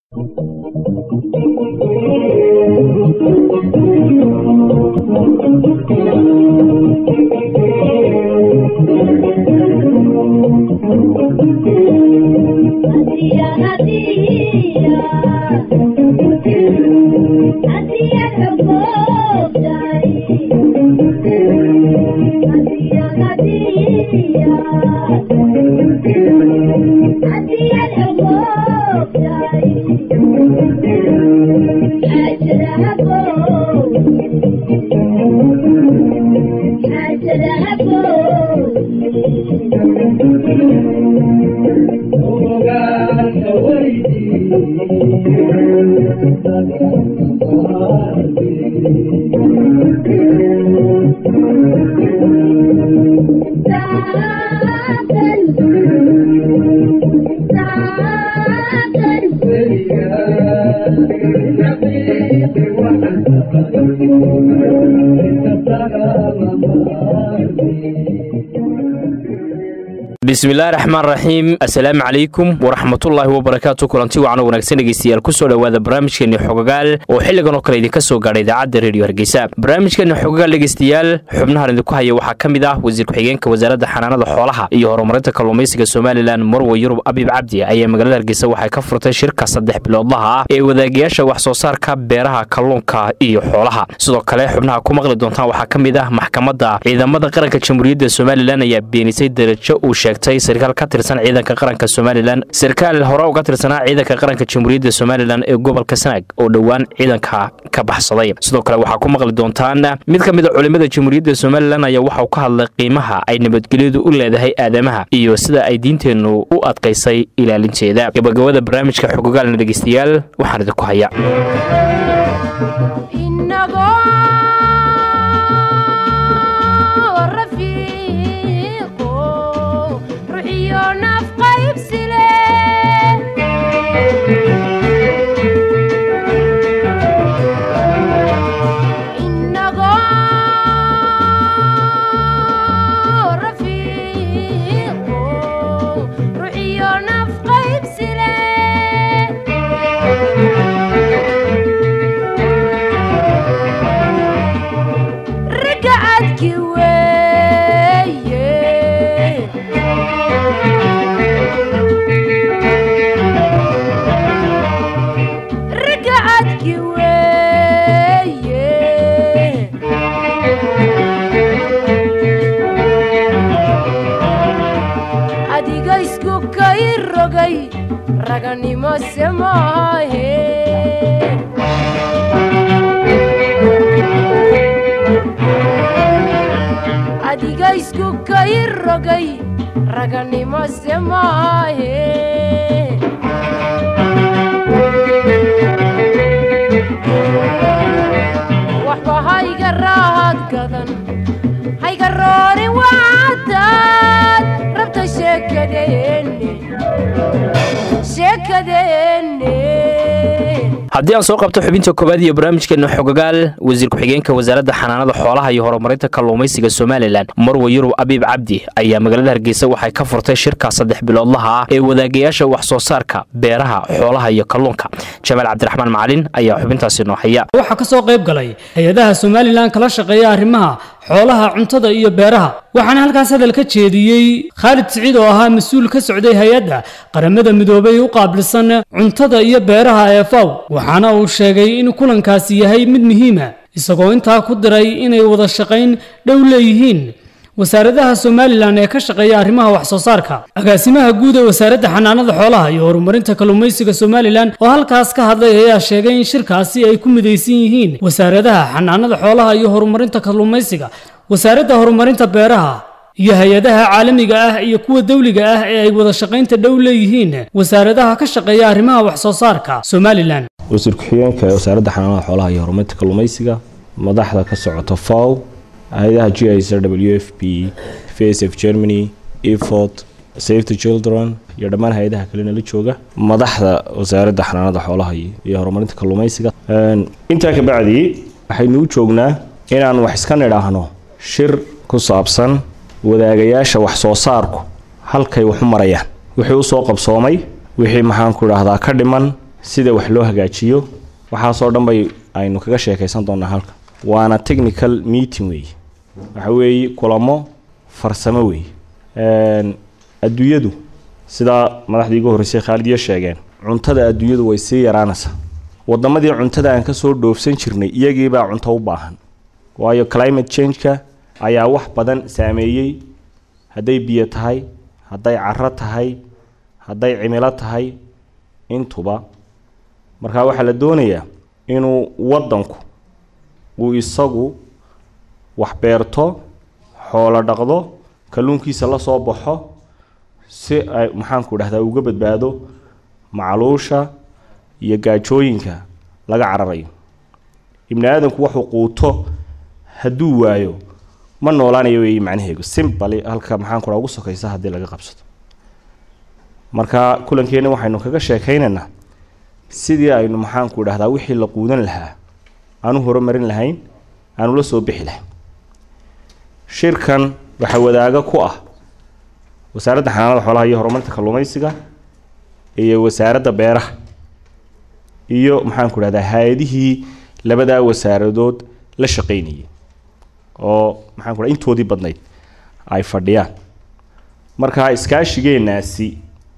bismillahi raxmaan raxiim assalaamu calaykum waraxmatullaahi wabarakaatu kulanti wacan wanaagsan dhegeystayaal kusoo dhowaada barnaamijkeeni xogagaal oo xilligan oo kale idinka soo gaadha idaacadda reediyo hargeysa barnaamijkeeni xogagaal dhegeystayaal xubnahan idinku haya waxaa ka mid ah wasiir ku-xigeenka wasaaradda xanaanada xoolaha iyo horumarinta kalluumaysiga somalilan marwe yurub abiib cabdi ayaa magaalada hargeysa waxay ka furtay shirka saddex biloodlaha ah ee wadaagayaasha wax soo saarka beeraha kalluunka iyo xoolaha sidoo kale xubnaha ku maqli doontaan waxaa ka mid ah maxkamadda ciidamada qaranka jamhuuriyadda somalilan ayaa beenisay darajo uu sheegtay sarkaal ka tirsan ciidanka qaranka somalilan sarkaal hore uga tirsanaa ciidanka qaranka jamhuuriyadda somalilan ee gobolka sanaag oo dhowaan ciidanka ka baxsaday sidoo kale waxaa ku maqli doontaan mid ka mid a culimmada jamhuuriyadda somalilan ayaa waxauu ka hadlay qiimaha ay nabadgelyadu u leedahay aadamaha iyo sida ay diinteennu u adkaysay ilaalinteeda gabagabada barnaamijka xogogaalna dhegeystayaal waxaan idinku haya haddii aan soo qabto xubinta koowaad iyo barnaamijkeena xogagaal wasiir ku-xigeenka wasaaradda xanaanada xoolaha iyo horumarinta kalluumaysiga somalilan marwe yurub abiib cabdi ayaa magaalada hargeysa waxay ka furtay shirka saddex biloodlaha ah ee wadaagayaasha wax soo saarka beeraha xoolaha iyo kalluunka jamaal cabdiraxmaan macalin ayaa xubintaasi noo haya waxaa ka soo qayb galay hay-adaha somalilan kala shaqeeya arrimaha xoolaha cuntada iyo beeraha waxaana halkaas hadal ka jeediyey khaalid siciid oo ahaa mas-uul ka socday hay-adda qaramada midoobay u qaabilsan cuntada iyo beeraha ee faw waxaana uu sheegay in kulankaasi yahay mid muhiima isagoo intaa ku diray inay wada shaqayn dhow leeyihiin wasaaradaha somalilan ee ka shaqeeya arrimaha wax soo saarka agaasimaha guud ee wasaaradda xanaanada xoolaha iyo horumarinta kalluumaysiga somalilan oo halkaas ka hadlay ayaa sheegay in shirkaasi ay ku midaysan yihiin wasaaradaha xanaanada xoolaha iyo horumarinta kalluumaysiga wasaaradda horumarinta beeraha iyo hay-adaha caalamiga ah iyo kuwa dawliga ah ee ay wada shaqaynta dhow leeyihiin wasaaradaha ka shaqeeya arrimaha wax soo saarka somalilan wasiir ku-xigeenka ee wasaaradda xanaanada xoolaha iyo horumarinta kalluumaysiga madaxda ka socota faw hay-adaha g i s w f p face of germany efort save the children iyo dhammaan hay-adaha kalena la jooga madaxda wasaaradda xanaanada xoolaha iyo horumarinta kalluumaysiga intaa ka bacdi waxaynu u joognaa inaan wax iska nidhaahno shir ku saabsan wadaagayaasha wax soo saarku halkay waxu marayaan wixii usoo qabsoomay wixii maxaanku idhaahdaa ka dhiman sida wax loo hagaajiyo waxaasoo dhan bay aynu kaga sheekaysan doonaa halka waana technical meeting weeye waxa weeye kulamo farsamo weeye adduunyadu sidaa madaxdii ugu horreysay khaalidiyo sheegeen cuntada adduunyadu way sii yaraanaysaa waddamadii cuntada aan ka soo dhoofsan jirnay iyagiibaa cunto u baahan waayo climate change-ka ayaa wax badan saameeyey hadday biyo tahay hadday caro tahay hadday cimilo tahay intuba markaa waxaa la doonayaa inuu waddanku uu isagu wax beerto xoolo dhaqdo kalluunkiisa la soo baxo si ay maxaanku dhahdaa uga badbaado macluusha iyo gaajooyinka laga cararayo ibni aadamku wuxuu quuto hadduu waayo ma noolaanayo weeye macnaheegu simbali halka maxaanku dhaha ugu sokaysa haddii laga qabsado marka kulankeenna waxaynu kaga sheekaynaynaa sidii aynu maxaanku dhahdaa wixii la quudan lahaa aanu horumarin lahayn aanu la soo bixi lahayn shirkan waxaa wadaaga ku ah wasaaradda xanaanada xoolaha iyo horumarinta kalluumaysiga iyo wasaaradda beeraha iyo maxaanku dhahdaa hay-adihii labadaa wasaaradood la shaqaynayay oo maxaanku dhaha intoodii badnayd ay fadhiyaan marka iskaashigeenaasi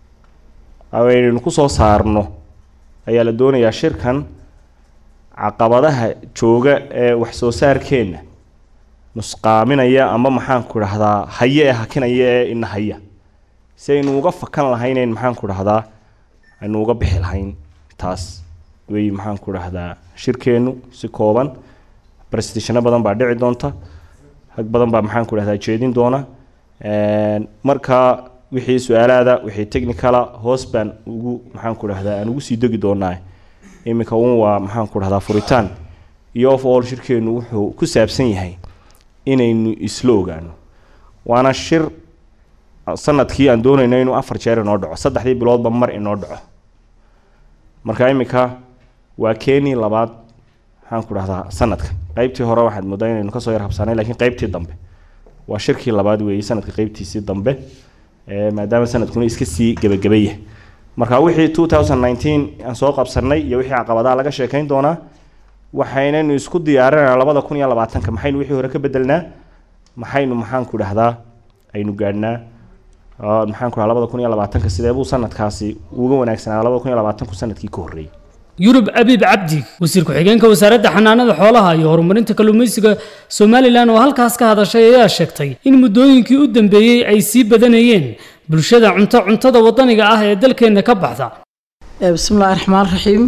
aynaynu ku soo saarno ayaa la doonayaa shirkan caqabadaha jooga ee wax soo saarkeenna nusqaaminaya ama maxaanku dhahdaa haye ee hakinaya ee ina haya si aynu uga fakan lahaynayn maxaanku dhahdaa aynu uga bixi lahayn taas wey maxaanku dhahdaa shirkeennu si kooban brestishano badan baa dhici doonta rag badan baa maxaanku dhahdaa jeedin doona marka wixii su-aalaada wixii technicala hoos baan ugu maxaanku dhahdaa aan ugu sii degi doonaa iminka un waa maxaanku dhahdaa furitaan iyo of all shirkeennu wuxuu ku saabsan yahay inaynu isla ogaano waana shir sanadkii aan doonayno inuu afar jeer inoo dhaco saddexdii biloodba mar inoo dhaco marka iminka waa keni labaad maxaanku dhahdaa sanadka qeybtii hore waxaad moodaa inaynu kasoo yar habsaanay lakiin qeybtii dambe waa shirkii labaad weeye sanadka qeybtiisii dambe maadaama sanadkuna iska sii gebagabaya marka wixii two thousand nineteen aan soo qabsanay iyo wixii caqabadaha laga sheekayn doonaa waxaynaynu isku diyaarinaa labada kun iyo labaatanka maxaynu wixii hore ka bedelnaa maxaynu maxaanku dhahdaa aynu gaadhnaa maxaanku dhaha labada kun iyo labaatanka sidee buu sanadkaasi uga wanaagsanaa labada kun iyo labaatanku sanadkii ka horreeyay yurub abiib cabdi wasiir ku-xigeenka wasaaradda xanaanada xoolaha iyo horumarinta kalluumaysiga somalilan oo halkaas ka hadashay ayaa sheegtay in muddooyinkii u dambeeyey ay sii badanayeen bulshada cunto cuntada wadaniga ah ee dalkeenna ka baxda bismillahi raxmaan raxiim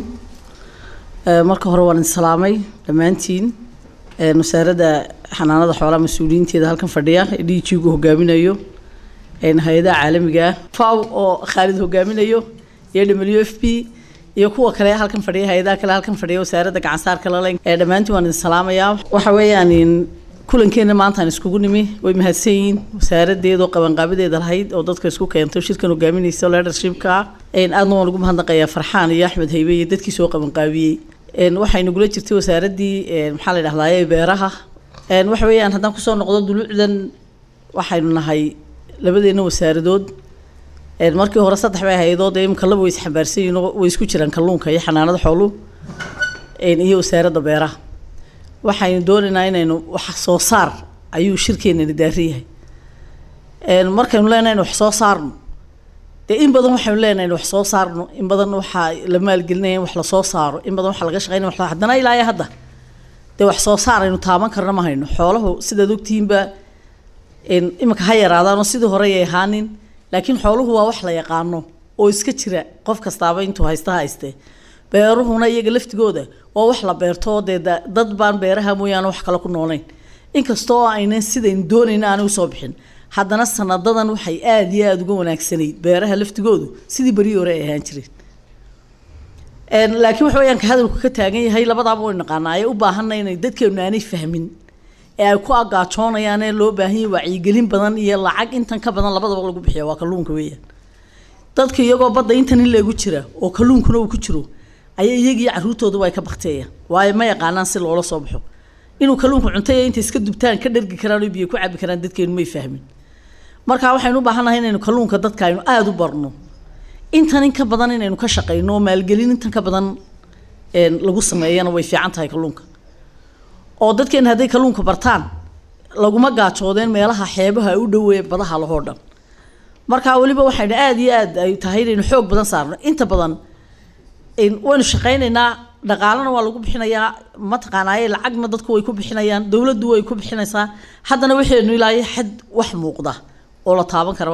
marka hore waan insalaamay dhammaantiin wasaaradda xanaanada xoolaha mas-uuliyiinteeda halkan fadhiya ee d g gu hogaaminayo hay-adaha caalamiga ah faw oo khaalid hogaaminayo iyo w f p iyo kuwa kale halkan fadhiya hay-adaha kale halkan fadhiya wasaaradda gacansaarka lale ee dhammaantiin waan idin salaamayaa waxa weeyaan kulankeena maantaan iskugu nimi way mahadsan yihiin wasaaradeeda oo qabanqaabadeeda lahayd oo dadka isku keentay shirkan hogaaminaysa leadershipka ah aadna waan ugu mahadnaqayaa farxaan iyo axmed haybe iyo dadkii soo qabanqaabiyey waxay nagula jirtay wasaaraddii maxaa la dhahdaye beeraha waxa weeyaan haddaan kusoo noqdo duluucdan waxaynu nahay labadeena wasaaradood markii hore saddex bay ahaydoo dee imika laba way isxambaarsan yihiin oo way isku jiraan kalluunka iyo xanaanada xooluhu iyo wasaaradda beeraha waxaynu doonaynaa inaynu wax soo saar ayuu shirkeenani daaran yahay markaynu leenahay inu wax soo saarno dee in badan waxaynu leenahay inu wax soo saarno in badan waxaa la maalgelinaya in wax lasoo saaro in badan waxaa laga shaqeynaya wax haddana ilaa iyo hadda dee wax soo saar aynu taaban karna ma hayno xoolahu sidaad ogtihiinba imika ha yaraadaanoo sidii hore ay ahaanin laakiin xooluhu waa wax la yaqaano oo iska jira qof kastaaba intuu haysta hayste beeruhuna iyaga laftigooda waa wax la beerto oo dee dad baan beeraha mooyaane wax kale ku noolayn inkastoo aynan sidaynu doonayna aanay usoo bixin haddana sanadadan waxay aada iyo aada uga wanaagsanayd beeraha laftigoodu sidii berii hore ay ahaan jireen laakiin waxa weyaan ka hadalku ka taagan yahay labadaaba way naqaanaa ay u baahanna inay dadkeenu aanay fahmin ee ay ku agaajoonayaan ee loo baahan yahay wacyigelin badan iyo lacag intan ka badan labadaba lagu bixiya waa kalluunka weeyaan dadka iyagoo badda intan in leegu jira oo kalluunkuna uu ku jiro ayaa iyagii caruurtooduba ay ka bakteeyaan waayo ma yaqaanaan si loola soo baxo inuu kalluunku cuntay intay iska dubtaan ka dhergi karaan oo biyo ku cabi karaan dadkeenu may fahmin marka waxaynu u baahannahay inaynu kalluunka dadka aynu aada u barno intan in ka badan inaynu ka shaqayno oo maalgelin intan ka badan een, lagu sameeyana way fiican tahay kalluunka oo dadkeena hadday kalluunka bartaan laguma gaajoodeen meelaha xeebaha ay u dhoweeye badaha lahoo dhan marka weliba waxaynu aada iyo aad ay tahay inaynu xoog badan saarno inta badan in- waynu shaqaynaynaa dhaqaalana waa lagu bixinayaa mataqaanaaye lacagna dadku way ku bixinayaan dowladdu way ku bixinaysaa haddana waxaynu ilaahay xad wax muuqda oo la taaban karo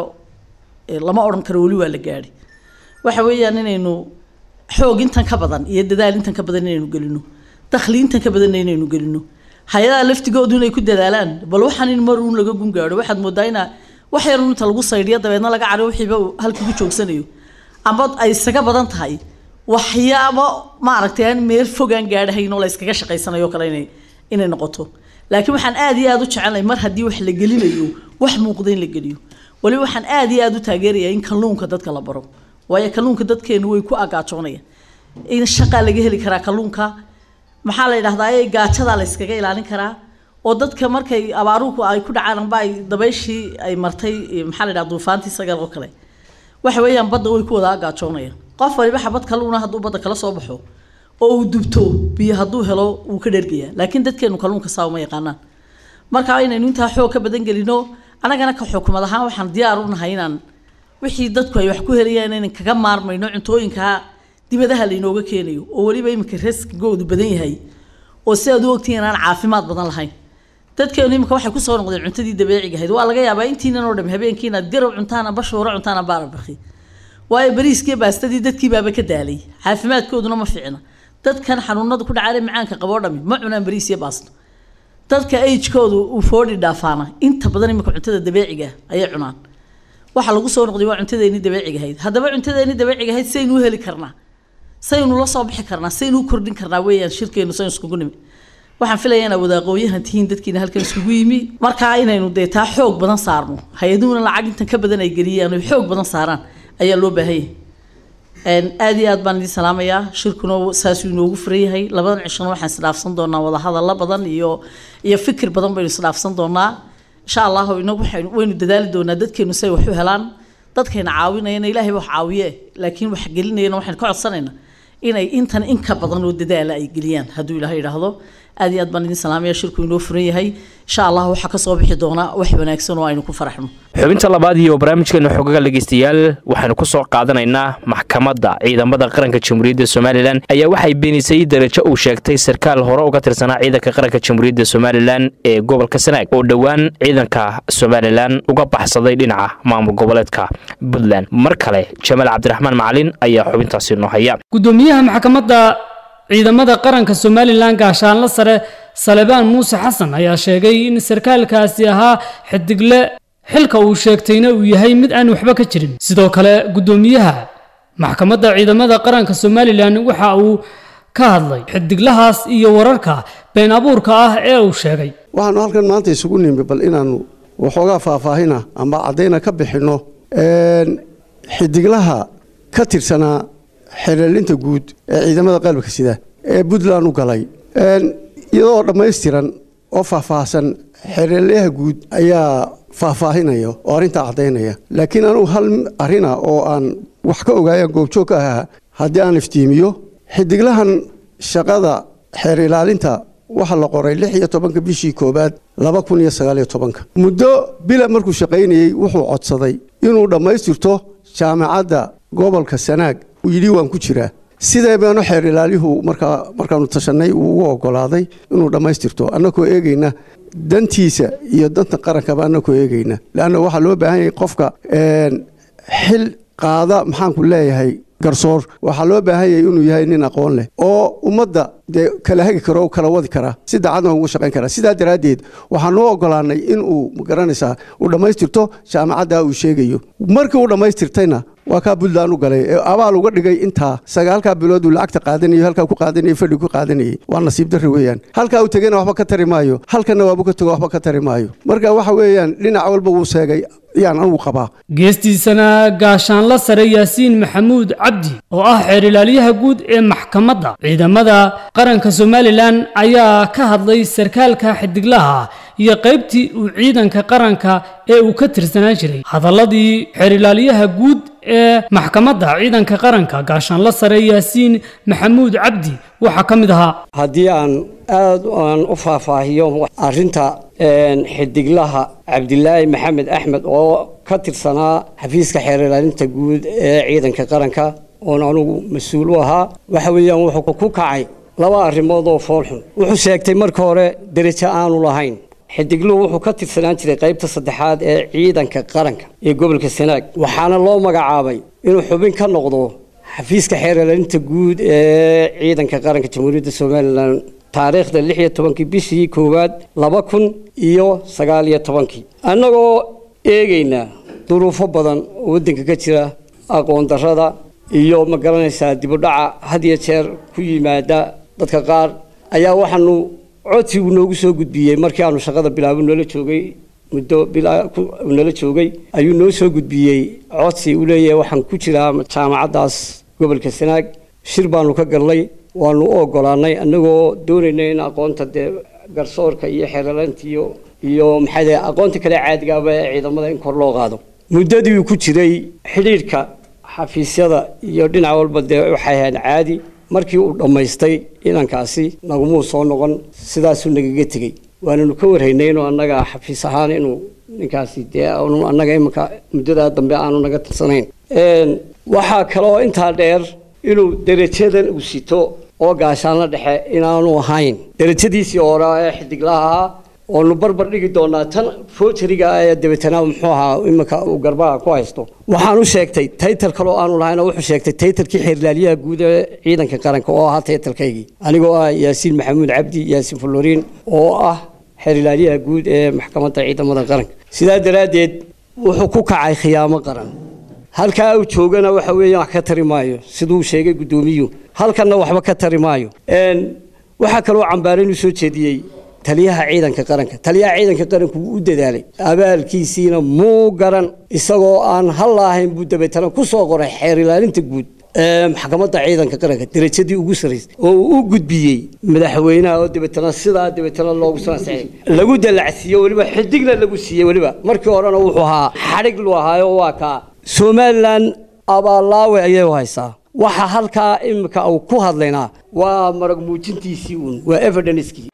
ee lama odhan karo weli waa la gaadhi waxa weeyaan inaynu xoog intan ka badan iyo dadaal intan ka badan inaynu gelino dakhli intan ka badan inaynu gelino hay-adaha laftigoodu inay ku dadaalaan bal waxaan in mar uun laga gun gaadho waxaad moodaa inaa wax yar uun inta lagu saydhiyo dabeedna laga cariyo wixiiba uu halkii ku joogsanayo ama ay isaga badan tahay waxyaabo maaragtay aan meel fogaan gaadhahayn oo la iskaga shaqaysanayo oo kale inay inay noqoto laakiin waxaan aad iyo aad u jecelnahay mar haddii wax la gelinayo wax muuqda in la geliyo waliba waxaan aad iyo aad u taageerayaa in kalluunka dadka la baro waayo kalluunka dadkeenu way ku agaajoonayaan in shaqaa laga heli karaa kalluunka maxaa la yidhahdaa ee gaajadaa la iskaga ilaalin karaa oo dadka markay abaaruhu ay ku dhacaan amba ay dabayshii ay martay eh, maxaa la yidhahdaa duufaantii sagal oo kale waxa weeyaan badda way ku wada agaajoonayaan qof waliba xabad kalluuna hadduu badda kala soo baxo oo uu dubto biyo hadduu helo wuu ka dhergayaa laakiin dadkeenu kalluunka saa uma yaqaanaan marka inaynu intaa xoog ka badan gelino annagana ka xukumad ahaan waxaan diyaar u nahay inaan wixii dadku ay wax ku helayaan inaan kaga maarmayno cuntooyinka dibadaha laynooga keenayo oo weliba iminka raskigoodu badan yahay oo sidaad u ogtihiin aan caafimaad badan lahayn dadkeenu iminka waxay kusoo noqdeen cuntadii dabeeciga ahayd waa laga yaabaa intiinan oo dham habeenkii inaad garow cuntaan amba shuuro cuntaan amba arbakhi waayo bariiskii baastadii dadkii baaba ka daalay caafimaadkooduna ma fiicna dadkan xanuunada ku dhacay macaanka qaboo dhami ma cunaan bariis iyo baasto dadka agekoodu uu foodhi dhaafaana inta badan iminka cuntada dabeeciga ah ayay cunaan waxa lagu soo noqday waa cuntadeeni dabeeciga ahayd haddaba cuntadeeni dabeeciga ahayd saynu u heli karnaa saynu la soo bixi karnaa saynu u kordhin karnaa weeyaan shirkeenu saynu iskugu nimi waxaan filayaa inaad wadaaqooyahan tihiin dadkiina halkan iskugu yimi markaa inaynu dee taa xoog badan saarno hay-aduhuna lacag intan ka badan ay geliyaan oy xoog badan saaraan ayaa loo baahan yahay Een, aad iyo aad baan idin salaamayaa shirkuna saasuu inoogu furan yahay labadan cishona waxaan isdhaafsan doonaa wadahadalla badan iyo iyo fikir badan baynu isdhaafsan doonaa insha allahu inagu waxaynu waynu dadaali doonaa dadkeenu say wax u helaan dadkayna caawinayana ilaahay wax caawiye laakiin wax gelinayana waxaynu ka codsanaynaa inay intan in ka badan oo dadaala ay geliyaan hadduu ilaahay idhaahdo aad iyo aad baan idin salaamaya shirku inoo furan yahay insha allah waxaa kasoo bixi doona wax wanaagsan oo aynu ku faraxno xubinta labaad iyo barnaamijkeena xogaga dhegeystayaal waxaynu ku soo qaadanaynaa maxkamadda ciidamada qaranka jamhuuriyadda somalilan ayaa waxay beenisay darajo uu sheegtay sarkaal hore uga tirsanaa ciidanka qaranka jamhuuriyadda somalilan ee gobolka sanaag oo dhowaan ciidanka somalilan uga baxsaday dhinaca maamul goboleedka puntland mar kale jamaal cabdiraxmaan macalin ayaa xubintaasi noo haya gudoomiyaha maxkamadda ciidamada qaranka somalilan gaashaanle sare salebaan muuse xasan ayaa sheegay in sarkaalkaasi ahaa xidigle xilka uu sheegtayna uu yahay mid aan waxba ka jirin sidoo kale gudoomiyaha maxkamadda ciidamada qaranka somalilan waxa uu ka hadlay xidiglahaas iyo wararka been abuurka ah ee uu sheegay waxaanu halkan maanta isugu nimi bal inaanu waxoogaa faahfaahina ama caddayna ka bixinno een, xidiglaha ka tirsanaa xereelinta guud ee ciidamada qalabka sida ee puntland u galay Een, iyadoo dhammaystiran oo faahfaahsan xereelyaha guud ayaa faahfaahinaya oo arrintaa caddaynaya laakiin anugu hal arrina oo aan wax ka ogaayaan goobjoog ka ahaa haddii aan iftiimiyo xidiglahan shaqada xeer ilaalinta waxaa la qoray lix iyo tobanka bishii koowaad laba kun iyo sagaal iyo tobanka muddo bila markuu shaqaynayey wuxuu codsaday inuu dhammaystirto jaamacadda gobolka sanaag uu yidhi waan ku jiraa sidee baanu xeer ilaaliyuhu markaa markaanu tashanay uu ugu ogolaaday inuu dhammaystirto annagoo eegayna dantiisa iyo danta qarankaba annagoo eegayna leanna waxaa loo baahan yahay qofka een, xil qaada maxaanku leeyahay garsoor waxaa loo baahan yahay inuu yahay nin aqoon leh oo ummadda dee kala hagi karo oo kala wadi karaa si daacadna ugu shaqayn karaa sidaa daraaddeed waxaanu u ogolaanay inuu magaranaysaa uu dhammaystirto jaamacadda uu sheegayo markii uu dhammaystirtayna waa kaa puntland u galay ee abaal uga dhigay intaa sagaalkaa bilood uu lacagta qaadanayo halkaa ku qaadanayay fadhi ku qaadanayay waa nasiib darri weeyaan halkaa uu tegena waxba ka tari maayo halkanna waabu ka tego waxba ka tari maayo marka waxa weeyaan dhinac walba wuu seegay yaan anugu qabaa geestiisana gaashaanle sare yaasiin maxamuud cabdi oo ah xeer ilaaliyaha guud ee maxkamadda ciidamada qaranka somalilan ayaa ka hadlay sarkaalka xidiglaha iyo qaybtii uu ciidanka qaranka ee uu ka tirsanaan jiray hadalladii xeerilaaliyaha guud ee maxkamadda ciidanka qaranka gaashaanla sare yaasiin maxamuud cabdi waxaa ka mid ahaa haddii aan aad aan u faahfaahiyo arrinta xidiglaha cabdilaahi maxamed axmed oo ka tirsanaa xafiiska xeer ilaalinta guud ee ciidanka qaranka oon anugu mas-uul u ahaa waxa weeyaan wuxuu ku kacay laba arrimood oo foolxun wuxuu sheegtay marka hore derajo aanu lahayn xidigluhu wuxuu ka tirsanaan jiray qaybta saddexaad ee ciidanka qaranka ee gobolka sanaag waxaana loo magacaabay inuu xubin ka noqdo xafiiska xeer ilaalinta guud ee ciidanka qaranka jamhuuriyadda somalilan taariikhda lix iyo tobankii bishii koowaad laba kun iyo sagaal iyo tobankii annagoo eegaynaa duruufo badan oo waddanka ka jira aqoon darrada iyo ma garanaysaa dibudhaca had iyo jeer ku yimaada dadka qaar ayaa waxaanu codsigu noogu soo gudbiyey markii aanu shaqada bilaabo noola joogay muddo nala joogay ayuu noo soo gudbiyey codsi uu leeyahay waxaan ku jiraa jaamacaddaas gobolka sanaag shir baanu ka galnay waanu u ogolaanay annagoo doonaynay in aqoonta dee garsoorka iyo xeeralaanta iyo iyo maxaa dee aqoonta kale caadigaaba ee ciidamada in kor loo qaado muddadii uu ku jiray xidhiidhka xafiisyada iyo dhinac walba dee waxay ahayd caadi markii uu dhammaystay inankaasi nagumuu soo noqon sidaasuu nagaga tegey waananu ka warhaynay inuu annaga xafiis ahaan inuu ninkaasi dee aanu annaga iminka muddadaa dambe aanu naga tirsanayn waxaa kaloo intaa dheer inuu derajadan uu sito oo gaashaanla dhexe inaanu ahayn derajadiisii hore ee xidiglaha ahaa oonu barbar dhigi doonaa tan fojariga ee dabeetana muxuu ahaa iminka uu garbaha ku haysto waxaan u sheegtay taytal kaloo aanu lahayn wuxuu sheegtay taytalkii xeerlaaliyaha guud ee ciidanka qaranka oo ahaa taytalkaygii anigoo ah yaasiin maxamuud cabdi yaasiin fuloriin oo ah xeerlaaliyaha guud ee maxkamadda ciidamada qaranka sidaa daraaddeed wuxuu ku kacay khiyaamo qaran halkaa uu joogana waxa weeyaan wax ka tari maayo siduu sheegay guddoomiyuhu halkanna waxba ka tari maayo waxaa kaloo cambaarayn u soo jeediyey taliyaha ciidanka qaranka taliyaha ciidanka qaranku wuu u dadaalay abaalkiisiina muu garan isagoo aan hal laahayn buu dabeetana ku soo qoray xeer ilaalinta guud ee maxkamadda ciidanka qaranka derajadii ugu sarraysay oo uu u gudbiyey madaxweynaha oo dabeetana sidaa dabeetana loogu sanaseexay lagu dalacsiiye weliba xidigna lagu siiyey weliba markii horena wuxuu ahaa xadhig lu ahaayo waa kaa somalilan abaallaawe ayay u haysaa waxa halkaa imika uu ku hadlaynaa waa marag muujintiisii uun waa evidencekii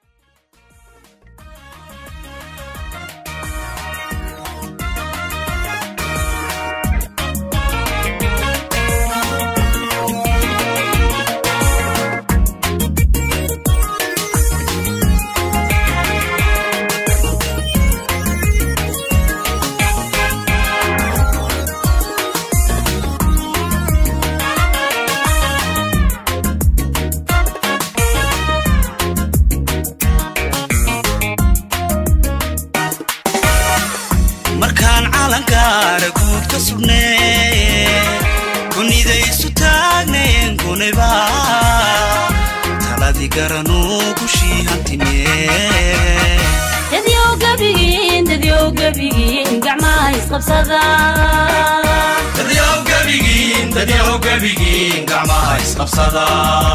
markaan calankaara guud ka sugnee kunidaysu taagneen kuniba taladii garanuu gushii hantimee dadyow gabigiin dadyow gabigiin gacmaha isqabsada dadyow gabigiin dadyow gabigiin gacmaha isqabsada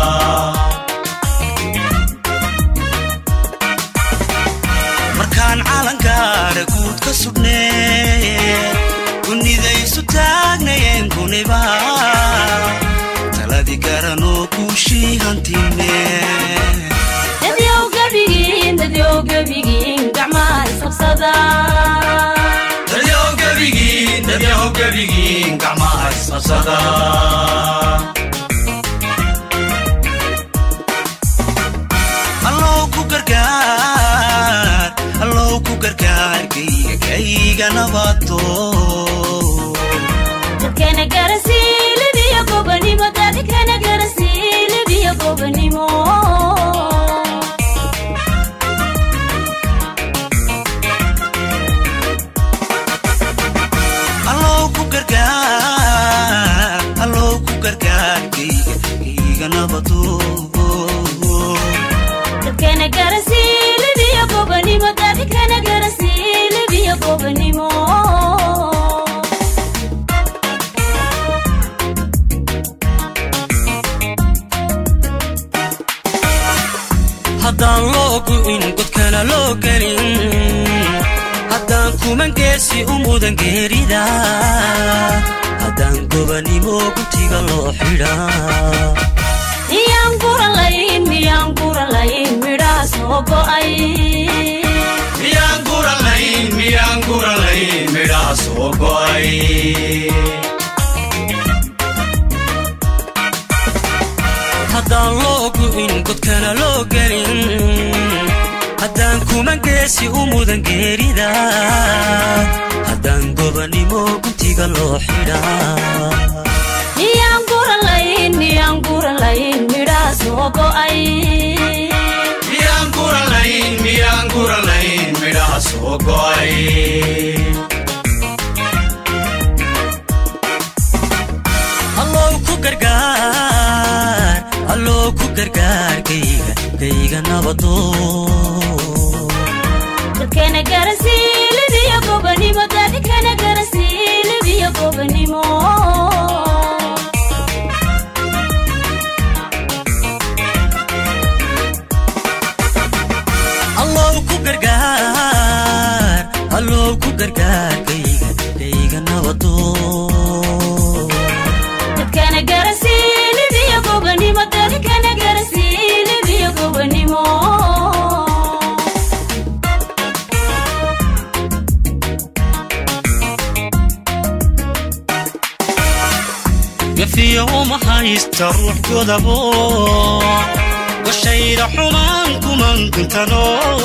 markaan calankaara guud ka sugnee kunidaysu taagnayeen kuniba taladii garanoo guushii hantimee dadyow gabigiin dadyow gabigiin gacmaha isqabsada dadyow gabigiin dadyow gabigiin gacmaha isqabsada allow ku gargaar allow ku gargaar kayga kayga nabato dadkana garasiilibiyo gobanimo dadkana garasiilibiyo gobanimo allow ku gargaar allow ku gargaar kayga kayga nabato dadkana garasiilibiyo gobanimo dadkana garasiilibiyo gobanimo haddaan loo gu'in godkana loo gelin haddaan kuman geesi u mudan geerida haddaan gobanimo guntiga loo xidhaa miyaan guralayn miyaan guralayn midhaa soo go'ay miyaan guralayn miyaan guralayn midhaa soo go'ay haddaan loo gu'in godkana loo gelin haddaan kuman geesi u mudan geerida haddaan gobanimo guntiga loo xidhaa miyaan guralayn miyaan guralayn midhaa soo go'ay miyaan guralayn miyaan guralayn midhaha soo go'ay allow ku gargaar allow ku gargaar kayga kayga nabadoo dadkana garasiilibiyo gobanimo dadkana garasiilibiyo gobanimo allow ku gargaar allow ku gargaar kayga kayga nabadoo dadkana garasiilibiyo gobanimo dadkana garasiilibiyo gobanimo gafiyo uma haysta ruux godabo goshayda xumaan kuman guntano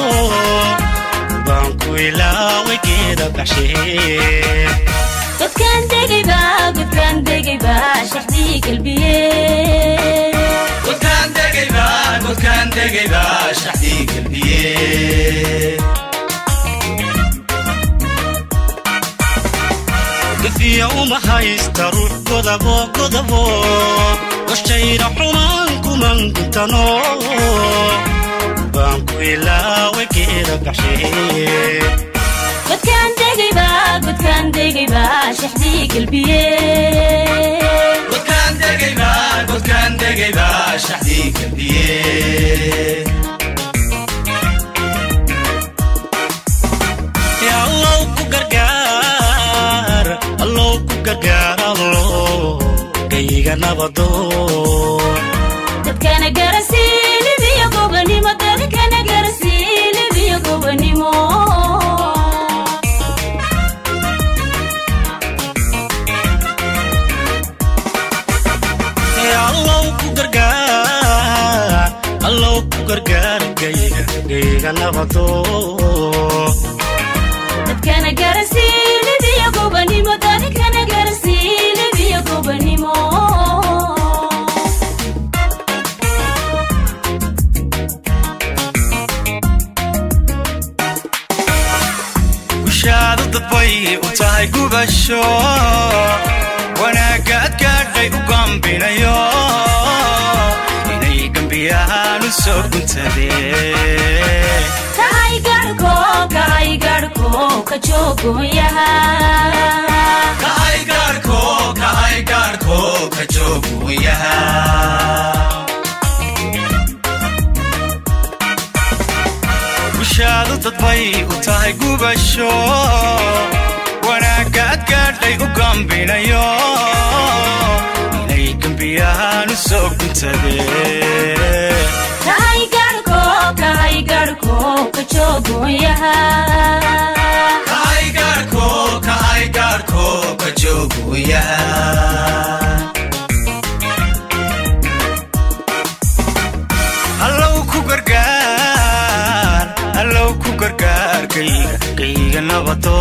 baan ku ilaaway geeda baxshee dadkan degayba dadkan degayba shaxdii galbiye godkaan degayba godkaan degayba shaxdii galbiye gafiya uma haysta ruux godabo godabo goshayda xumaan kuman guntano baan ku ilaaway geeda baxshee dadkan degayba dadkan degayba shaxdii galbiye godkaan degayba godkaan degayba shaxdii galbiye Ya allow ku gargaar allow ku gargaar allow kayga nabado dadkana garasiilibiyo gobanimo dadkana garasiilibiyo gobanimo Ya allow ku gargaar allow ku gargaar kayga kayga nabado dadkana garasiilibiyo gobanimo dadkana garasiilibiyo gobanimo gushaadu dadbay u tahay gubasho wanaagga ad gaadhay u gambinayo inay gembiyahaan u soo guntadeen kahay garhko kahay garhko ka joogoyaha kahay gaarhko kahay gaarhko ka jooguyaha gushaadu dadbay u tahay gubasho wanaagga ad gaadhay u gambinayo inay gembiyahaan u soo guntadeen kahay garhko kahay garhko ka joogoyaha kahay gaarhko kahay gaarhko ka jooguyaha allow ku gargaar allow ku gargaar kayga kayga nabado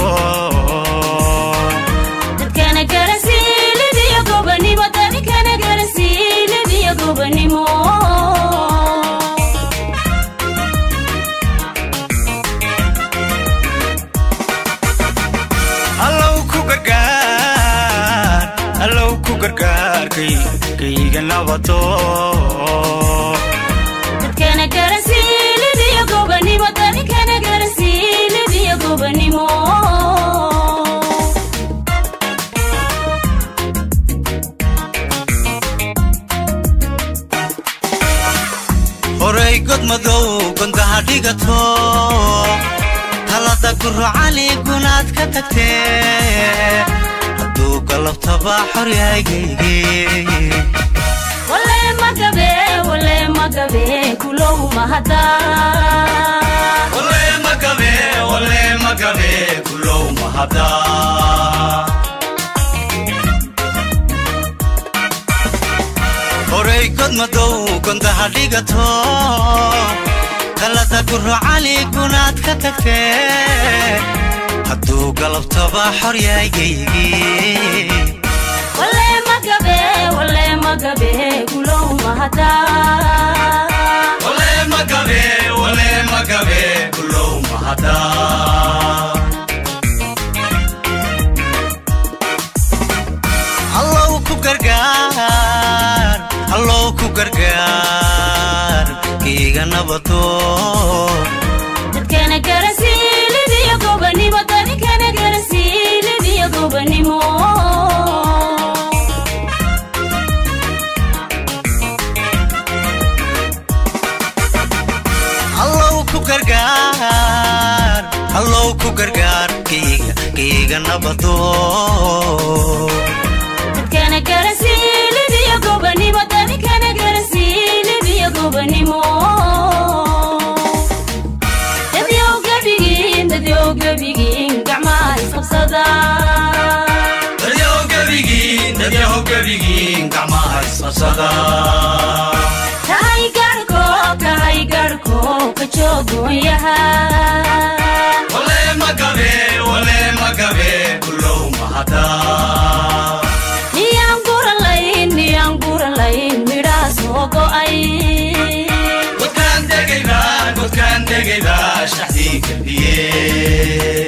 dadkana garasiilibiyo gobanimo dadkana garasiilibiyo gobanimo allow ku gargaar allow ku gargaar kayga kayga nabado dadkana garasiilibiyo gobanimo dadkana garasiilibiyo gobanimo horay god madow gondaha dhigato talada gurocali gunaad ka tagtee hadduu galabtaba xor yahaygayge wale magabe wale magabe kulow mahada wale magabe wale magabe kulow mahada horay god madow gondaha dhigato talada gurocali gunaad ka tagtee hadduu galabtaba xor yahaygaygi wale magabe wale magabe kulow mahada wale magabe wale magabe kulow mahada allow ku gargaar allow ku gargaar kiiga nabado dadkana garansiilidiyo gobanimo dadikana garansiilidiyo gobanimo allow ku gargaar allow ku gargaar kiiga kiiga nabado dadkana garansiilidiyo gobanimo dadikana garansiilidiyo gobanimo dadyow gebigiin dadyow gebigiin gacmaha isqabsada dadyahow gebigiin dadyahow gebigiin gacmaha isqabsada kahay garhko kahay garhko ka joogoonyaha wale magabe wale magabe kulow mahada niyaan guralayn niyaan guralayn midhaa soo go'ay godkaan degayba godkaan degayba shaxdii kalbiye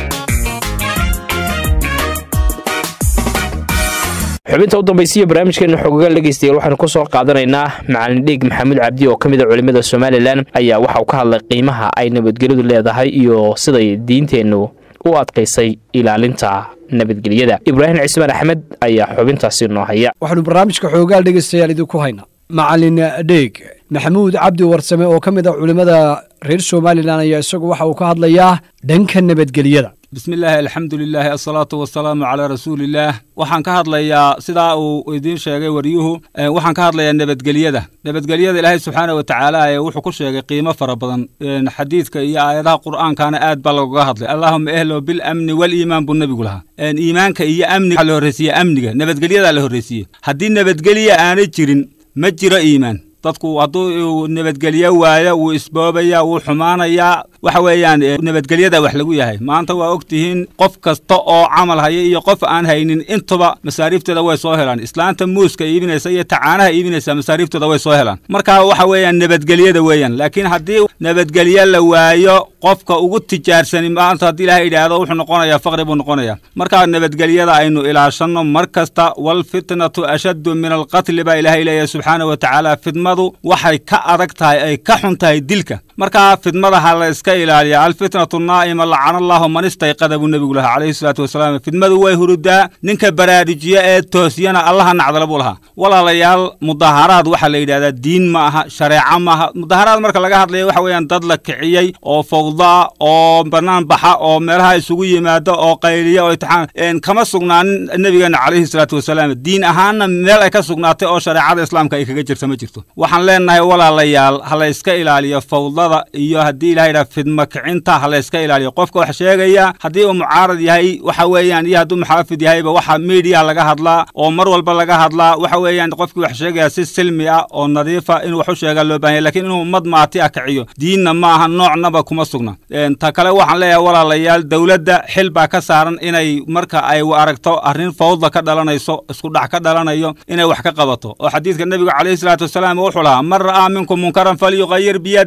xubinta u dambaysiya barnaamijkeena xogogaal dhegeystayaal waxaanu ku soo qaadanaynaa macalin dhiig maxamuud cabdi oo ka mid a culimmada somalilan ayaa waxa uu ka hadlay qiimaha ay nabadgelyadu leedahay iyo siday diinteennu u adkaysay ilaalinta nabadgelyada ibraahim cismaan axmed ayaa xubintaasi noo haya waxaanu barnaamijka xoogaal dhegaystayaal idinku haynaa macalin dheeg maxamuud cabdi warsame oo ka mid a culimmada reer somalilan ayaa isagu waxa uu ka hadlayaa dhanka nabadgelyada bismi illaahi alxamdu lilaahi asalaatu wasalaamu calaa rasuuliillaah waxaan ka hadlayaa sidaa uu idiin sheegay waryuhu eh, waxaan ka hadlayaa nabadgelyada nabadgelyada ilaahay subxaana wa tacaala ee wuxuu ku sheegay qiimo fara badan En, xadiidka iyo aayadaha qur'aankana aad baa lagaga hadlay allaahuma ehlo bilamni waliimaan buu nebigu lahaa En, iimaanka iyo amniga waxaa la horreysiye amniga nabadgelyadaa la horreysiye haddii nabadgelya aanay jirin ma jiro iimaan dadku hadduu uu nabadgelyo waayo wuu isboobaya wuu xumaanayaa waxa weeyaan eh, nabadgelyada wax lagu yahay maanta waa og tihiin qof kasta oo camal haya iyo qof aan haynin intuba masaariifteeda way soo helaan islaanta muuska iibinaysa iyo tacaanaha iibinaysa masaariiftooda way soo helaan marka waxa weeyaan nabadgelyada weeyaan laakiin haddii nabadgelyo la waayo qofka ugu tijaarsani maanta haddii ilahay idhaahdo wuxuu noqonayaa faqri buu noqonayaa marka nabadgelyada aynu ilaashanno mar kasta walfitnatu ashaddu min alqatli baa ilaahay leeyahay subxaana wa tacaala fidmadu waxay ka adag tahay ay ka xun tahay dilka marka fidmada ha la iska ilaaliya alfitnatu naa'ima lacana allahu man istayqada buu nebigu lahaa calayhi salaatu wasalaam fidmadu way hurudaa ninka baraarujiya ee toosiyana allaha nacdala buu lahaa walaalayaal mudaharaad waxaa la yidhahdaa diin ma aha shareeco ma aha mudaharaad marka laga hadlayo waxa weeyaan dad la kiciyey oo fowda oo bannaan baxa oo meelaha isugu yimaada oo qayliya oo itixaan kama sugnaanin nebigeena calayhi salaatu wasalaam diin ahaanna meel ay ka sugnaatay oo shareecada islaamka ay kaga jirta ma jirto waxaan leenahay walaalayaal ha la iska ilaaliyo fawdada iyo haddii ilaha yidhaha fidma kicinta ha la iska ilaaliyo qofka wax sheegaya haddii uu mucaarad yahay waxa weeyaan iyo hadduu muxaafid yahayba waxa media laga hadlaa oo mar walba laga hadlaa waxa weeyaan qofkii wax sheegaya si silmi ah oo nadiifa inuu wax u sheegaa loo baahan yahay lakiin inuu ummad maati ah kiciyo diinna ma aha noocnaba kuma sugna ta kale waxaan leeyahay walaalayaal dowladda xil baa ka saaran inay marka ay aragto arrin fawda ka dhalanayso isku dhac ka dhalanayo inay wax ka qabato oo xadiidka nebiga calayhi salaatu wasalaam wuxuu lahaa man ra'aa minkum munkaran falyuqayir biyadih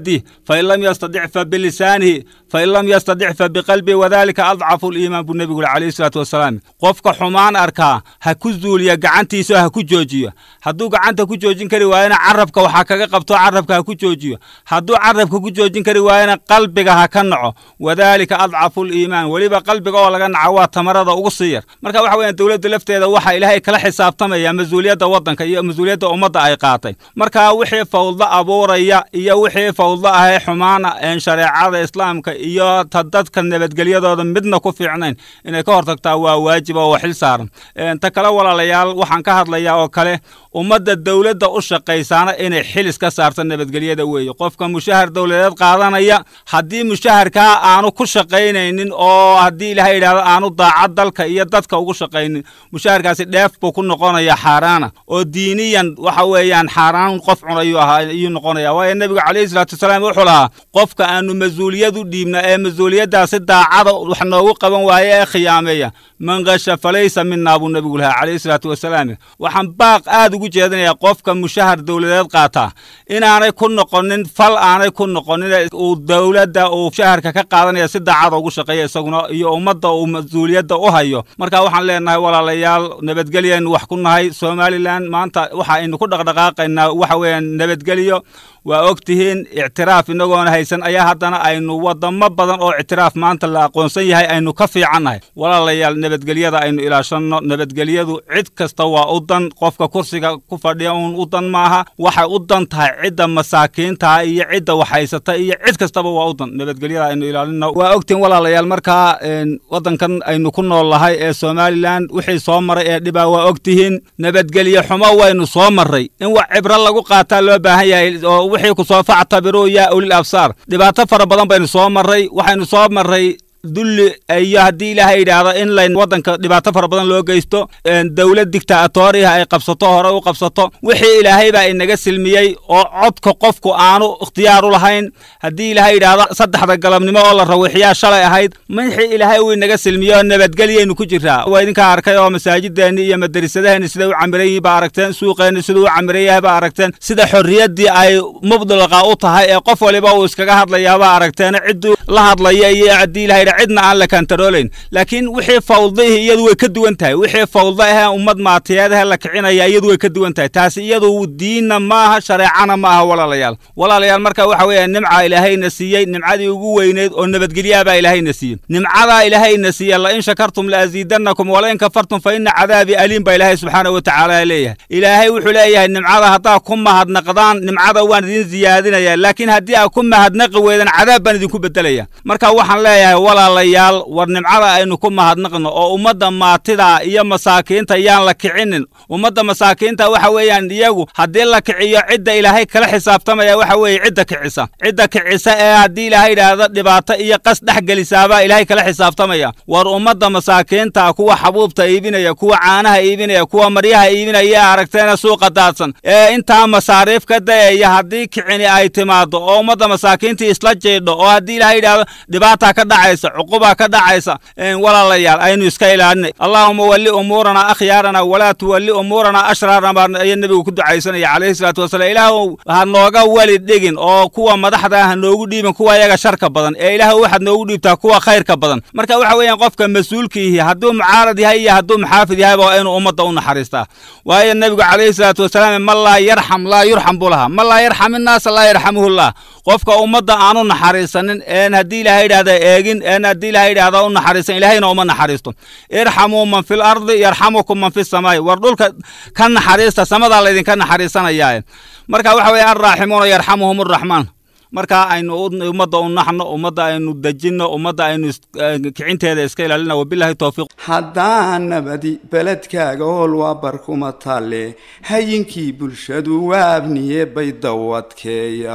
fain lam yastadic fa bilisaanihi fain lam yastadic fa biqalbihi wadalika adcafu liimaan buu nebigu yuri calayhi salaatu wasalaam qofka xumaan arkaa ha ku zuuliya gacantiisa oo ha ku joojiyo hadduu gacanta ku joojin kari waayana carabka waxaa kaga qabto carabka ha ku joojiyo hadduu carabka ku joojin kari waayana qalbiga ha ka naco wadalika adcafu liimaan weliba qalbiga oo laga naco waa tamarada ugu sii yar marka waxa weeyaan dowladda lafteeda waxaa ilaahay kala xisaabtamaya mas-uuliyadda waddanka iyo mas-uuliyadda ummadda ay qaatay marka wixii fawdo abuuraya iyo wixii fawdo ahee xumaana een shareecada islaamka iyo ta dadka nabadgelyadooda midna ku fiicnayn inay ka hortagtaa waa waajib oo xil saaran ta kale walaalayaal waxaan ka hadlayaa oo kale ummadda dowladda u shaqaysaana inay xilis ka saarto nabadgelyada weeye qofka mushahar dowladeed qaadanaya haddii mushaharkaa aanu ku shaqaynaynin oo haddii ilahay yidhahdo aanu daacad dalka iyo dadka ugu shaqaynin mushaharkaasi dheef buu ku noqonaya xaaraana oo diiniyan waxa weeyaan xaaraan qof cunayuu ahaa ayuu noqonaya waayo nebigu calayhi salaatu wasalaam wuxuu lahaa qofka aanu mas-uuliyad u dhiibna ee mas-uuliyaddaasi daacada wax noogu qaban waaye ee khiyaameeya man kasha falaysa minaa buu nebigu lahaa calayhi salaatu wasalaam waxaan baaq aad ugu jeedinayaa qofka mushahar dowladeed qaataa inaanay ku noqonin fal aanay ku noqonin uu dowladda uu mushaharka ka qaadanaya si daacada ugu shaqeeya isaguna iyo ummadda uu mas-uuliyadda u hayo marka waxaan leenahay walaalayaal nabadgelyaynu wax ku nahay somalilan maanta waxa aynu ku dhaqdhaqaaqaynaa waxa weeyaan nabadgelyo waa og tihiin ictiraaf inagoona haysan ayaa haddana aynu wadamo badan oo ictiraaf maanta la aqoonsan yahay aynu ka fiicannahay walaalayaal nabadgelyada aynu ilaashanno nabadgelyadu cid kasta waa u dan qofka kursiga ku fadhiya uun u dan maaha waxay u dan tahay cidda masaakiinta iyo cidda waxhaysata iyo cid kastaba waa u dan nabadgelyada aynu ilaalino waa ogtihiin walaalayaal markaa waddankan aynu ku nool lahay ee somalilan wixii soo maray ee dhibaa waa ogtihiin nabadgelye xumo waynu soo marray in wax cibro lagu qaataa loo baahan yahay oo wixii ku soo factabiruu yaa ulil absaar dhibaato fara badan baynu soo marray waxaynu soo marray dulli iyo haddii ilaahay yidhaahdo in layn waddanka dhibaato fara badan loo geysto dowlad digtaatoriha ay qabsato hore u qabsato wixii ilaahay baa inaga silmiyey oo codka qofku aanu ikhtiyaar u lahayn haddii ilaahay yidhaahdo saddexda galabnimo oo la rawixiyaa shalay ahayd wixii ilaahay uu inaga silmiyey oo nabadgelyaynu ku jiraa waa idinkaa arkay oo masaajideenni iyo madrasadaheenni siday u camiran yihiin baa aragteen suuqeenni siduu u camiran yahay baa aragteen sida xorriyaddii ay mubdalaqa u tahay ee qof waliba uu iskaga hadlayaa baa aragteen cidduu la hadlaya iyo haddii ilahay cidna aan la kantaroolayn laakiin wixii fawdihii iyadu way ka duwan tahay wixii fawda ahee ummad maatiyeedahe la kicinaya iyadu way ka duwan tahay taasi iyadu diinna maaha shareecana maaha walaalayaal walaalayaal marka waxa weeye nimca ilaahayna siiyey nimcadii ugu weyneyd oo nabadgelyaabaa ilaahayna siiyey nimcadaa ilaahayna siiye la in shakartum la aziidannakum wala in kafartum fa ina cadaabii aliim baa ilaahay subxaana wa tacaala leeyahay ilaahay wuxuu leeyahay nimcada haddaa ku mahadnaqdaan nimcada waan idin siyaadinaya laakiin haddii aad ku mahadnaqi weydaan cadaab baan idinku bedelaya marka waxaan leeyahay walaalayaal war nimcada aynu ku mahadnaqno oo ummadda maatida iyo masaakiinta yaan la kicinin ummadda masaakiinta waxa weeyaan iyagu haddii la kiciyo cidda ilaahay kala xisaabtamaya waxa weeye cidda kicisa cidda kicisa ee haddii ilaahay yidhaahdo dhibaato iyo qas dhex gelisaabaa ilaahay kala xisaabtamaya war ummadda masaakiinta kuwa xabuubta iibinaya kuwa caanaha iibinaya kuwa maryaha iibinaya ee aragteena suuqa daadsan ee intaa masaariif ka dayaya haddii kicini ay timaado oo ummadda masaakiintii isla jeedho oo haddii ilaahay yidhaahdo dhibaataa ka dhacaysa cuqubaa ka dhacaysa walaalayaal aynu iska ilaalinay allaahuma walli umuurana akhyaarana walaa tuwalli umuurana ashraarna baa ayaa nebigu ku ducaysanaya calayhi salaatu wasalaam ilaahw ha nooga weli dhigin oo kuwa madaxda ha noogu dhiibin kuwa iyaga sharka badan ee ilaahw waxaad noogu dhiibtaa kuwa khayrka badan marka waxa weeyaan qofka mas-uulkiihi hadduu mucaarad yahay iyo hadduu muxaafid yahayba waa inuu ummadda u naxariistaa waayo nebigu calayhi salaatu wasalaam man laa yarxam laa yurxam buu lahaa man laa yarxam innaasa laa yarxamuhullah qofka ummadda aanu naxariisanin een haddii ilahay yidhahda eegin een haddii ilahay yidhahda u naxariisan ilahayna uma naxariisto irxamuu man fil ardi yarxamukum man fi samaa'i war dhulka ka naxariista samadaa laydinka naxariisanayaaye marka waxa weeye alraaximuuna yarxamuhum arraxmaan marka aynu ummadda u naxno ummadda aynu dejinno ummadda aynu kicinteeda iska ilaalina wabilahi towfiiq haddaan nabadi beledkaaga hool waa barkuma talle hayinkii bulshadu waa abniye bay dawadkeeya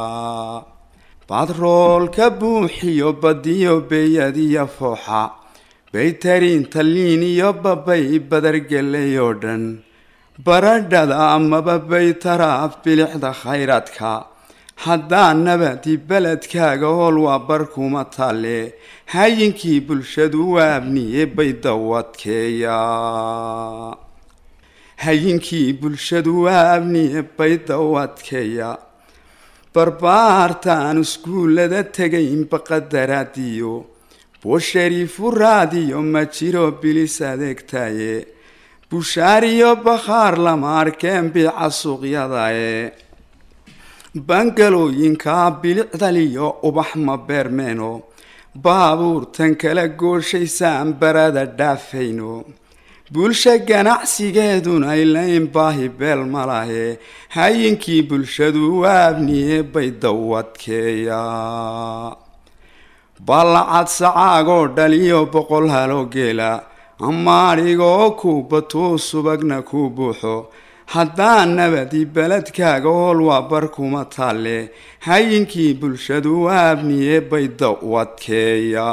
badroolka buuxiyo badiyo beyadiyo fooxa baytariin talliin iyo babay badargelay oo dhan baradhada amaba baytaraaf bilixda khayraadka haddaan nabadi beledkaaga hool waa barkuma talle hayinkii bulshadu waa abniye bay dawadkeeya hayinkii bulshadu waa abniye bay dawadkeeya barbaartaan iskuullada tegayn baqadaraadiyo boshariifu raadiyo ma jiro bilis adeegtaye bushaariyo bakhaar lama arkeen biica suuqyadae bangalooyinkaa bilicdaliyo ubax ma beermeeno baabuurtan kala gooshaysaan barada dhaafayno bulsha ganacsigeeduna ilayn baahi beel ma lahe hayinkii bulshadu waabniye bay dawadkeeya ballacad sacaagoo dhaliyo boqol haloo geela ama adhigoo ku batuu subagna ku buuxo haddaan nabadi beledkaaga hool waa bar kuma taalle hayinkii bulshadu waabniye bay dawadkeeya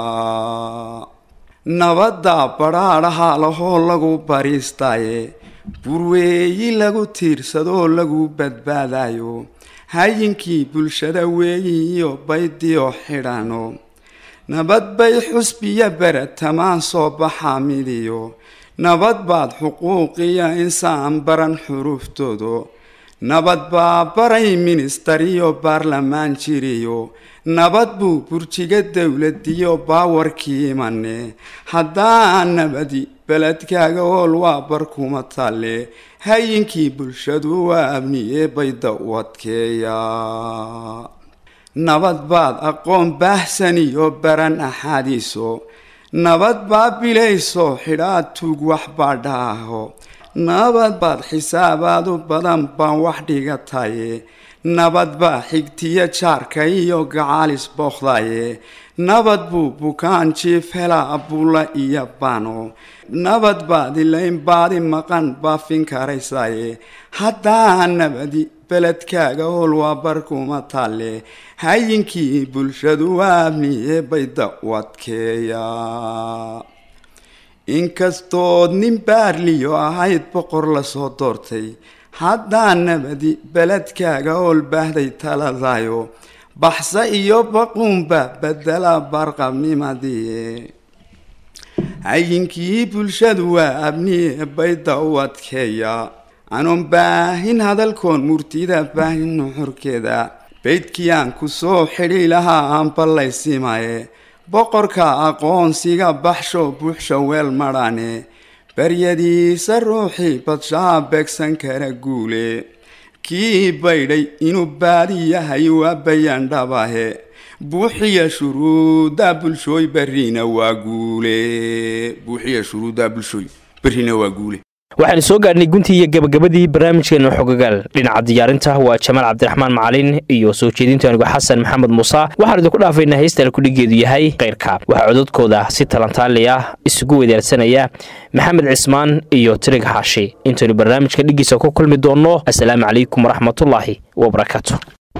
nabadda badhaadhaha lahoo lagu bariistaaye burweeyi lagu tiirsadoo lagu badbaadayo hayinkii bulshada weeyiyo baydiyo xidhano nabad bay xusbiya beratamaan soo baxaa midiyo nabad baad xuquuqiya insaan baran xuruuftoodo nabad baa baray ministariyo baarlamaan jiriyo nabad buu burjiga dowladiyo baawarkii imane haddaan nabadi beledkaaga hool waa bar kuma talle hayinkii bulshadu waa abniye bay dawadkeeya nabad baad aqoon baahsaniyo baran axaadiiso nabad baa bilayso xidhaad tuug wax baa dhaaho nabad baad xisaabaadu badan baan wax dhigataye nabad baa xigtiyo jaarka iyo gacaalis bookdaye nabad buu bukaan jiif helaa bulla iyo bano nabad baad ilayn baadi maqan baafin karaysaye haddaa nabadi beledkaaga howl waa bar kuma talle hayinkii bulshadu waabniye bay dawadkeeya inkastood nin baarliyo ahayd boqor lasoo doortay haddaa nabadi beledkaaga howl baahday taladayo baxse iyo baquunba bedela barqabnimadii hayinkii bulshadu waa abniye bay dawadkeeya anoon baahin hadalkoon murtida baahin nuxurkeeda beydkii aan ku soo xidhi lahaa aan ballaysimaye boqorka aqoonsiga baxsho buuxsha weel madhane baryadiisa ruuxii badshaha beegsan kara guule kii baydhay inuu baadi yahay waa bayaan dhabahe buuxiya shuruuda bulshooy barriina waa guule buuxiya shuruuda bulshooy barriina waa guule waxaanu soo gaadhnay guntii iyo gabagabadii barnaamijkeena xogagaal dhinaca diyaarinta waa jamaal cabdiraxmaan macalin iyo soo jeedinta anigu xasan maxamed muuse waxaanu idinku dhaafaynaa heystaan kudhigeedu yahay keyrka waxaa cododkooda si talantaali ah isugu wadaarsanaya maxamed cismaan iyo tirig xaashi intaynu barnaamijka dhigiisa ku kulmi doonno assalaamu calaykum waraxmatullaahi wabarakaatu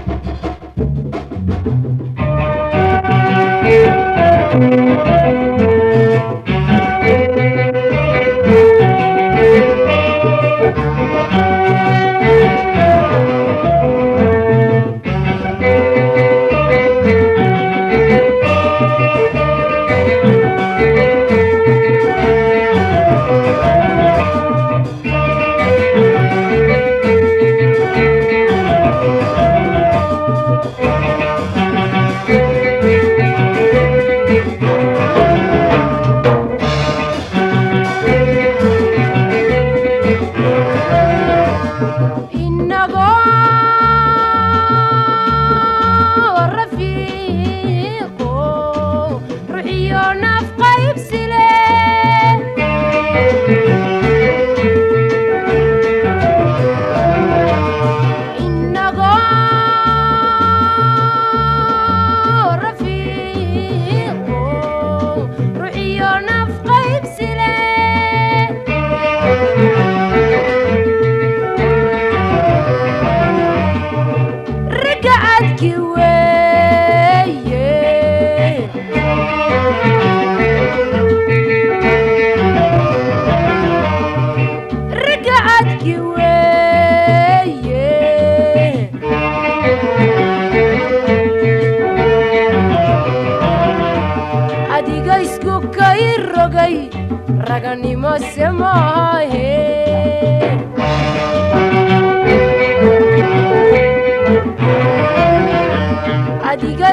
raganimo semaahe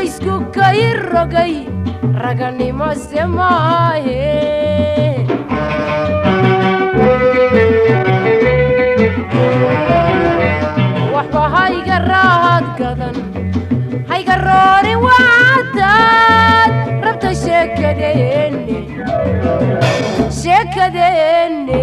laysku kay rogay raganimo se maahe waxba hayga raahad gadan hayga roorin waataad rabta sheekadeenne sheekadeenne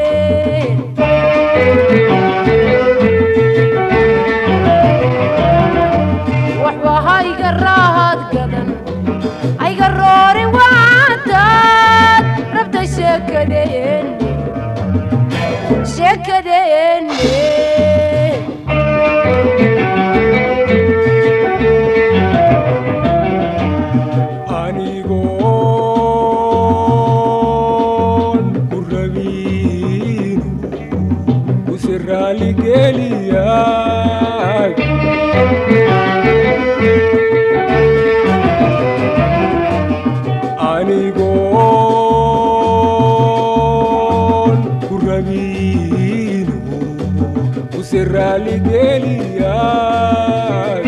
waxba hayga raahad gadan hayga roorin waataad rabta sheekadeenne sheekadeenne anigoon ku rabin kuse raaligeliyaay anigoon ku rabin kuse raaligeliyaay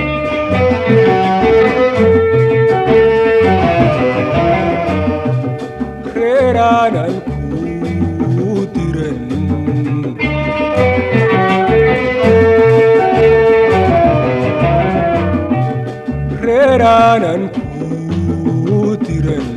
reeraanan kuu diran reeraanan kuu diran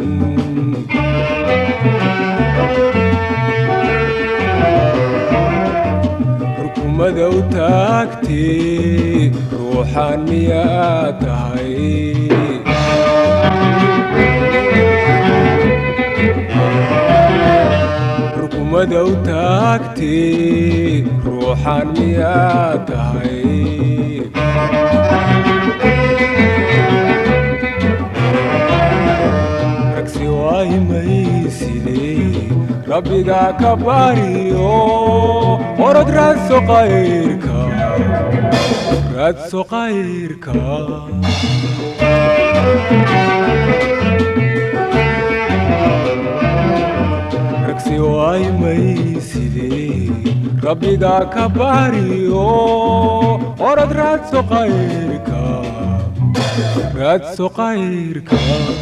xukumada u taagtee ruuxaan miyaa tahay xukumada u taagtee ruuxaan miyaa tahay ragsi waayimayside rabbigaa ka bariyo orod raadso qayrka raadso qayrka ragsi waayimayside rabbigaa ka bariyo orod raadso qayrka raadso qayrka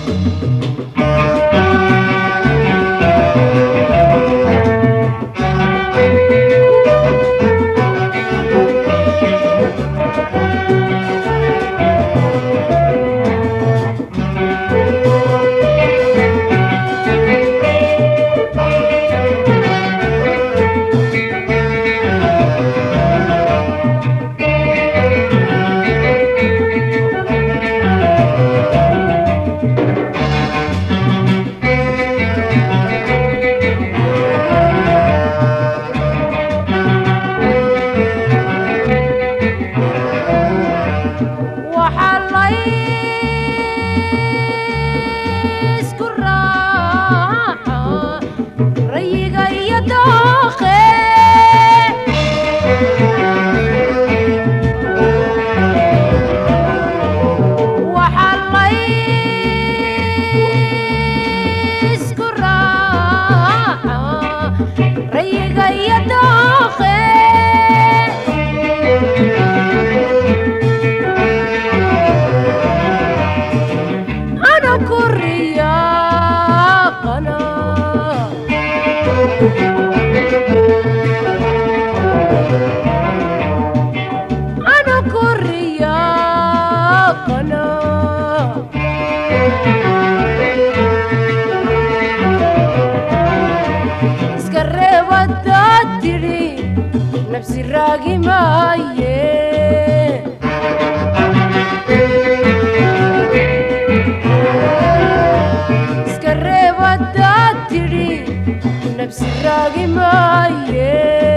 waxaa laysku raaca rayiga iyo dooqe waxaa laysku raaca rayiga iyo dooqe ana kuriyaqana ana kuriyaqana iska reebadaad tidhi nafsi raagi maaye iska reebadaad tidhi nafsi raagi maaye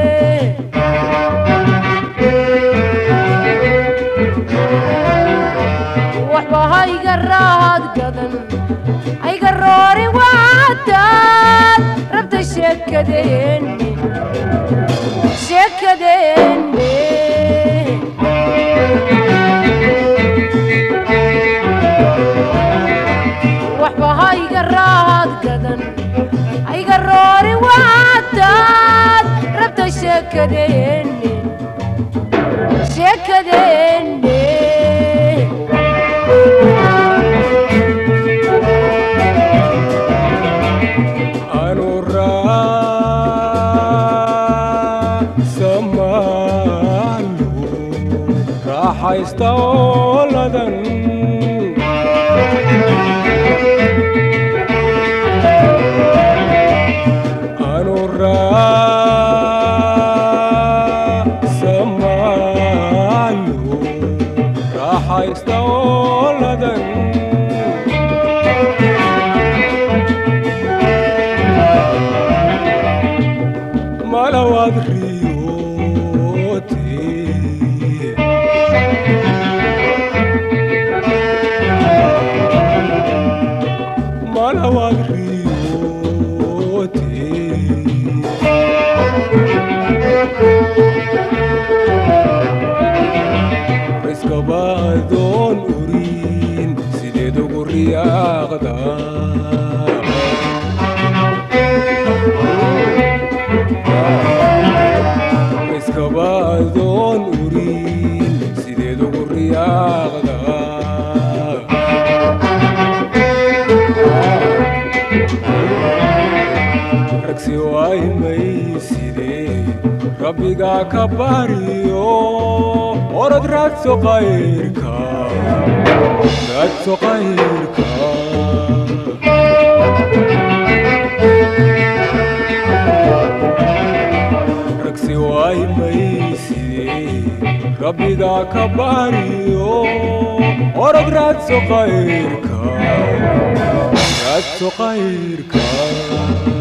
waxba hayga raad gadan hayga roori waataad rabta sheekadeenne sheekadeenne waxba hayga raad gadan hayga roori waataad rabta sheekadeenne sheekadeenne haysta ooladan anu raasamayo raaxaysta ooladan malawaad riyoote malawaad riyoote riskaba adoon urin sideed ugu riyaaqda riskaba adoon urin sideed ugu riyaaqda ragsi waaymayside rabbigaa ka bariyo orod raadso qayrka raadso qayrka ragsi waaymayside rabbigaa ka bariyo orod raadso qayrka raadso qayrka